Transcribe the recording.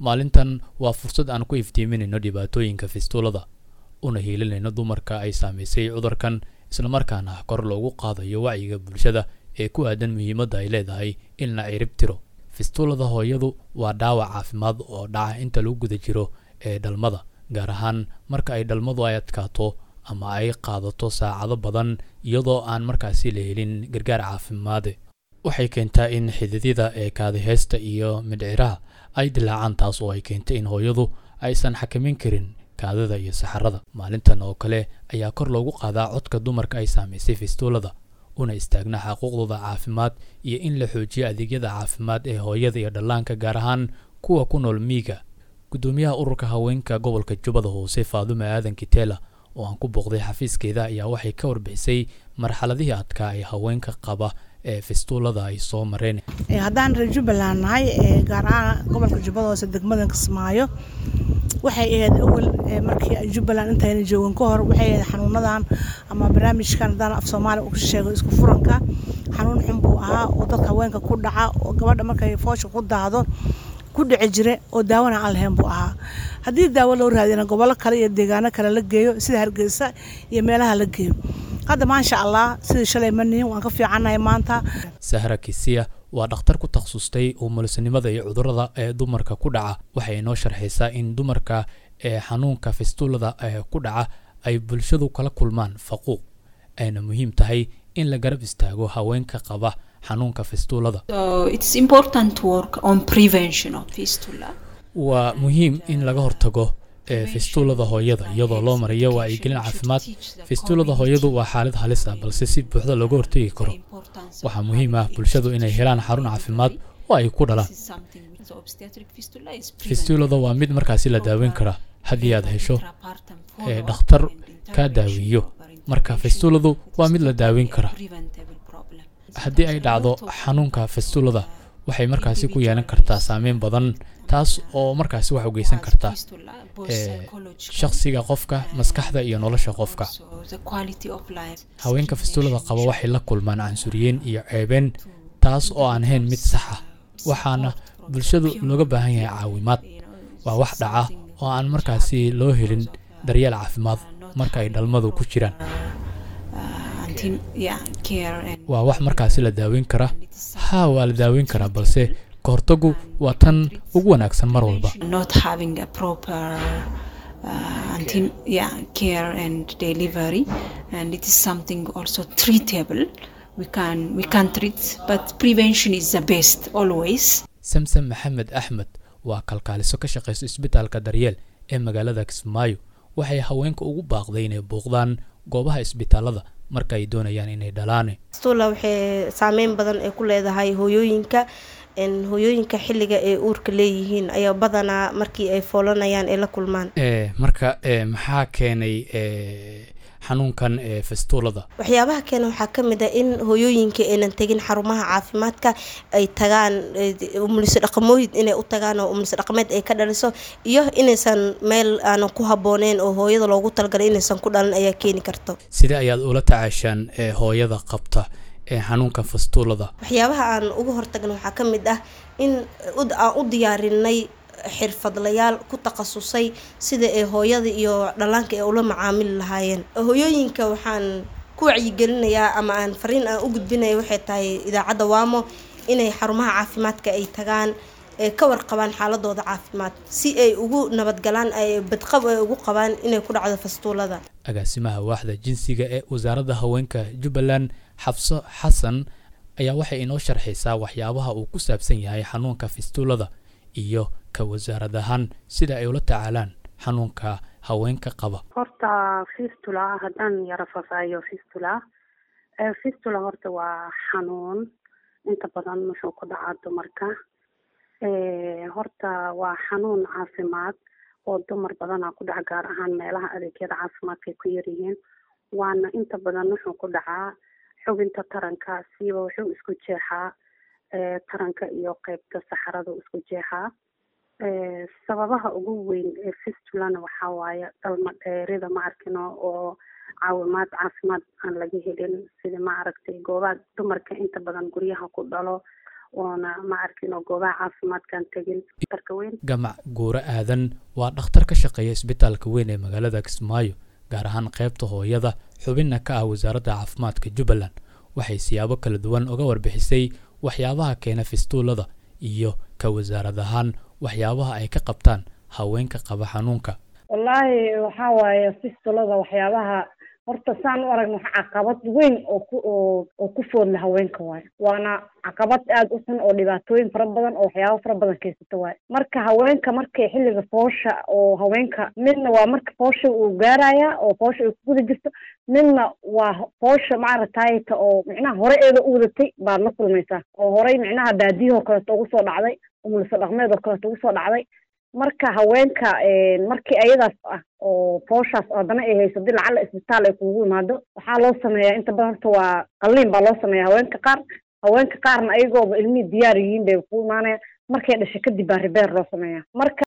maalintan waa fursad aan ku iftiiminayno dhibaatooyinka fistuulada una hiilinayno dumarka ay saamaysay cudurkan islamarkaana kor loogu qaadayo wacyiga bulshada ee ku aadan muhiimadda ay leedahay in la cirib tiro fistuulada hooyadu waa dhaawac caafimaad oo dhaca inta lagu guda jiro ee dhalmada gaar ahaan marka ay dhalmadu ay adkaato ama ay qaadato saacado badan iyadoo aan markaasi la helin gargaar caafimaade waxay keentaa in xididyada ee kaadiheysta iyo midhciraha ay dilaacaan taas oo ay keentay in hooyadu aysan xakamin karin kaadida iyo saxarada maalintan oo kale ayaa kor loogu qaadaa codka dumarka ay saamaysay fistuulada una istaagna xaquuqdooda caafimaad iyo in la xoojiyo adeegyada caafimaad ee hooyada iyo dhallaanka gaar ahaan kuwa ku nool miiga guddoomiyaha ururka haweenka gobolka jubbada hoose faadume aadan kitela oo aan ku booqday xafiiskeeda ayaa waxay ka warbixisay marxaladihii adkaa ee haweenka qaba ee fistuulada ay soo mareen haddaan reer jubbaland nahay gaar ahaan gobolka jubbada hoose degmada kismaayo waxay ahayd awal markii jubbaland intayna joogin ka hor waxay ahayd xanuunadan ama barnaamijkan haddaan af soomaaliya u sheego isku furanka xanuun xun buu ahaa oo dadka haweenka ku dhaca oo gabadha markay foosha ku daado ku dhici jire oo daawana aan lahayn buu ahaa haddii daawo loo raadina gobollo kale iyo deegaano kale la geeyo sida hargeysa iyo meelaha la geeyo hadda maasha allah sidii shalay ma nihin waan ka fiicannahay maanta sahra kisiya waa dhakhtar ku takhasustay umulisanimada iyo cudurada ee dumarka ku dhaca waxay inoo sharxaysaa in dumarka ee xanuunka fistuulada ee ku dhaca ay bulshadu kala kulmaan faquuq ayna muhiim tahay in la garab istaago haweenka qaba xanuunka fistuulada waa muhiim in laga hortago ee fistuulada hooyada iyadoo loo marayo wacyigelin caafimaad fistuulada hooyadu waa xaalad halis ah balse si buuxda looga hortegi karo waxaa muhiim ah bulshadu inay helaan xarun caafimaad oo ay ku dhalaan fistuulada waa mid markaasi la daaweyn kara haddii aad hesho ee dhakhtar kaa daaweeyo marka fistuuladu waa mid la daaweyn kara haddii ay dhacdo xanuunka fistuulada waxay markaasi ku yeelan kartaa saameyn badan taas oo markaasi wax u geysan karta shakhsiga qofka maskaxda iyo nolosha qofka haweenka fistuulada qaba waxay la kulmaan cansuriyeen iyo ceebeen taas oo aan ahayn mid sax ah waxaana bulshadu looga baahan yahay caawimaad waa wax dhaca oo aan markaasi loo helin daryeel caafimaad marka ay dhalmadu ku jiraan waa wax markaasi la daaweyn kara haa waa la daaweyn karaa balse kahortagu waa tan ugu wanaagsan mar walba samsam maxamed axmed waa kalkaaliso ka shaqayso isbitaalka daryeel ee magaalada kismaayo waxay haweenka ugu baaqday inay booqdaan goobaha isbitaalada marka ay doonayaan inay dhalaane stula waxay saameyn badan ay ku leedahay hooyooyinka hooyooyinka xilliga ay uurka leeyihiin ayaa badanaa markii ay foolanayaan ay la kulmaan marka maxaa keenay xanuunkan fistuulada waxyaabaha keena waxaa ka mid ah in hooyooyinka aynan tegin xarumaha caafimaadka ay tagaan umuliso dhaqamooyin inay u tagaan oo umuliso dhaqameed ay ka dhaliso iyo inaysan meel aanan ku habbooneyn oo hooyada loogu talagalay inaysan ku dhalin ayaa keeni karta sidee ayaad ula tacaashaan hooyada qabta ee xanuunka fistuulada waxyaabaha aan uga hortagna waxaa ka mid ah in aan u diyaarinay xirfadlayaal ku takhasusay sida ay hooyada iyo dhallaanka ay ula macaamili lahaayeen hooyooyinka waxaan ku wacyigelinayaa ama aan fariin aan u gudbinaya waxay tahay idaacadda waamo inay xarumaha caafimaadka ay tagaan ee ka warqabaan xaaladooda caafimaad si ay ugu nabadgalaan ay badqab ay ugu qabaan inay ku dhacdo fastuulada agaasimaha waaxda jinsiga ee wasaaradda haweenka jubbaland xabso xasan ayaa waxay inoo sharxaysaa waxyaabaha uu ku saabsan yahay xanuunka fistuulada iyo ka wasaarad ahaan sida ay ula tacaalaan xanuunka haweenka qaba horta fistula haddaan yaro fafaayo fistula fistula horta waa xanuun inta badan wuxuu ku dhacaa dumarka horta waa xanuun caafimaad oo dumar badanaa ku dhaca gaar ahaan meelaha adeegyada caafimaadka ay ku yaryihiin waana inta badan wuxuu ku dhacaa xubinta taranka siiba wuxuu isku jeexaa taranka iyo qeybta saxarada isku jeexaa sababaha ugu weyn ee fistulana waxaa waaye dhalma dheerida ma arkino oo caawimaad caafimaad aan laga helin sida ma aragtay goobaha dumarka inta badan guryaha ku dhalo oona ma arkin oo goobaha caafimaadkan tegin darka weyn gamac guure aadan waa dhakhtar ka shaqeeya isbitaalka weyn ee magaalada kismaayo gaar ahaan qaybta hooyada xubinna ka ah wasaaradda caafimaadka jubbaland waxay siyaabo kala duwan uga warbixisay waxyaabaha keena fistuulada iyo ka wasaarad ahaan waxyaabaha ay ka qabtaan haweenka qaba xanuunka wallaahi waxaa waaye fistulada waxyaabaha horta saan u aragna waxa caqabad weyn oo ku oo oo ku foodla haweenka waayo waana caqabad aada u xun oo dhibaatooyin fara badan oo waxyaaba fara badan keysata waayo marka haweenka markay xilliga foosha oo haweenka midna waa marka foosha uu gaaraya oo foosha ay kuguda jirto midna waa foosha maaragtayta oo micnaha hore eeda u wadatay baad la kulmaysaa oo horey micnaha baadiyahoo kaleeto ugu soo dhacday umulso dhaqmeed oo kaleeto ugu soo dhacday marka haweenka markii ayadaas ah oo fooshaas haddana ay hayso dii lacala isbitaal ay kugu imaado waxaa loo sameeyaa inta badan horta waa qalliin baa loo sameeya haweenka qaar haweenka qaarna ayagooba ilmihii diyaar yihiin bay kugu imaanayaan markay dhashay kadib baa ribeer loo sameeyaa marka